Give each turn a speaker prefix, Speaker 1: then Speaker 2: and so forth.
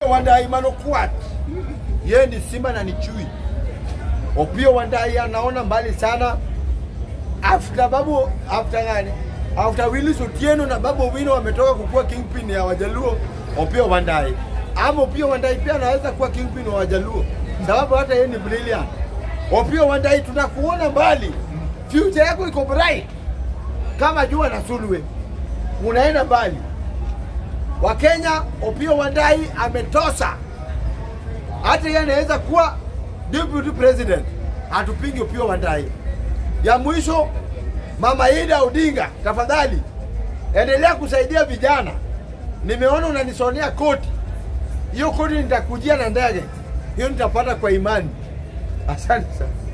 Speaker 1: Wandayi Manokwat, yeye ni simba na ni chui. Opiyo Wandayi anaona mbali sana after babu after gani after Willis Otieno na Babu Owino wametoka kukuwa kingpin ya Wajaluo, Opiyo Wandayi ama Opiyo Wandayi pia anaweza kuwa kingpin wa Wajaluo sababu hata yeye ni brilliant. Opiyo Wandayi, tunakuona mbali, future yako iko bright kama jua na sulwe, unaenda mbali. Wakenya, Opiyo Wandayi ametosa, hata yeye anaweza kuwa deputy president. Hatupingi Opiyo Wandayi. Ya mwisho, Mama Ida Odinga, tafadhali endelea kusaidia vijana. Nimeona unanisonea koti, hiyo koti nitakujia na ndege, hiyo nitapata kwa imani. Asante sana.